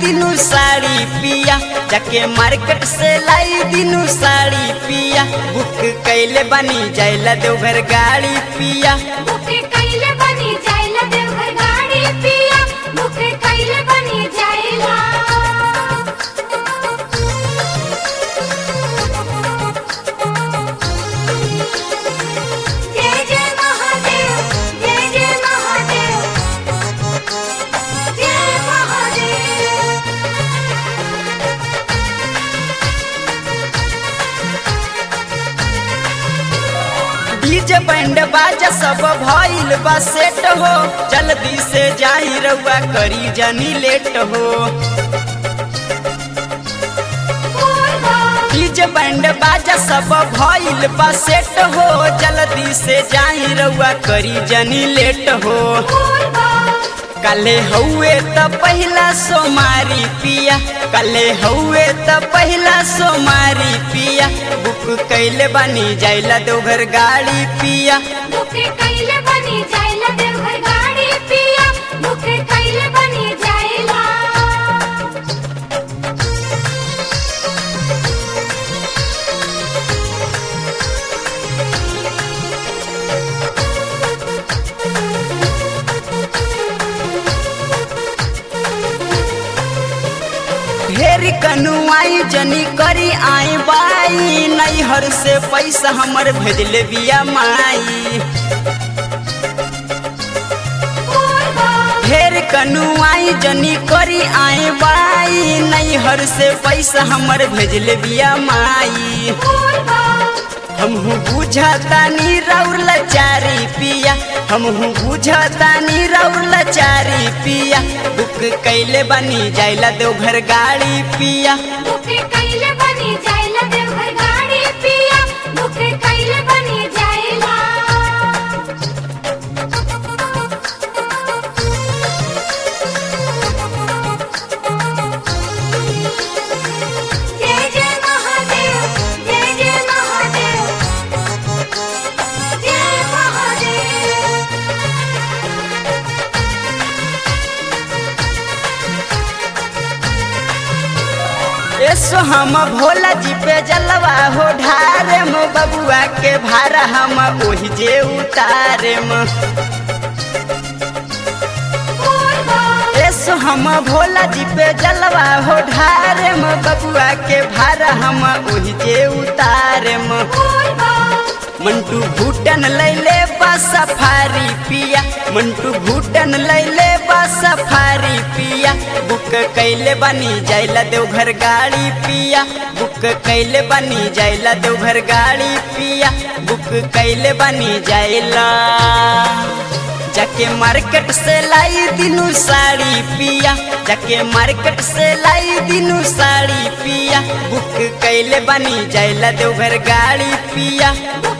दिनू साड़ी पिया जाके मार्केट से लाई दिनू साड़ी पिया बुक कैले बनी जाइला देवघर गाड़ी पिया बुके कैले बनी जाइला देवघर गाड़ी पिया बुके कैले बनी जाइला जय जय महादेव जय जय महादेव जय महादेव डीजे बैंड बाजा सब भइल बा सेट हो जल्दी से जाई रउआ करी जनी लेट हो डीजे बैंड बाजा सब भइल बा सेट हो जल्दी से जाई रउआ करी जनी लेट हो कले हउए त पहिला सोमारी पिया कले हउए त पहिला सोमारी पिया बुक कैले बनी जाइला देवघर गाड़ी पिया बुके कैले बनी जाइला देवघर गाड़ी पिया बुके कैले बनी जाइला ढेर कनुआई जनी करी आई बाई नैहर से पैसा हमर भेजले बिया माई ढेर कनुआई जनी करी आई बाई नैहर से पैसा हमर भेजले बिया माई हमहू बुझतानी रौर लचारी पिया हमहू बुझतानी रौर लचारी पिया बुक कैले बनी जाइला देवघर गाड़ी पिया बुके कैले बनी जाइला देवघर गाड़ी पिया बुके कैले बनी जाइला जय जय महादेव जय जय महादेव जय महादेव एसो हम भोला जी पे जलवा हो ढारे मो बबुआ के भारा हम ओही जे उतारे म एसो हम भोला जी पे जलवा हो ढारे म बबुआ के भारा हम ओही जे उतारे म मंटू भूटन लैले बा सफारी पिया मंटू भूटन लैले बा सफारी पिया बुक कैले बनी जाइला देवघर गाड़ी पिया बुक कैले बनी जाइला देवघर गाड़ी पिया बुक कैले बनी जाइला जाके मार्केट से लाई दिनू साड़ी पिया जाके मार्केट से लाई दिनू साड़ी पिया बुक कैले बनी जाइला देवघर गाड़ी पिया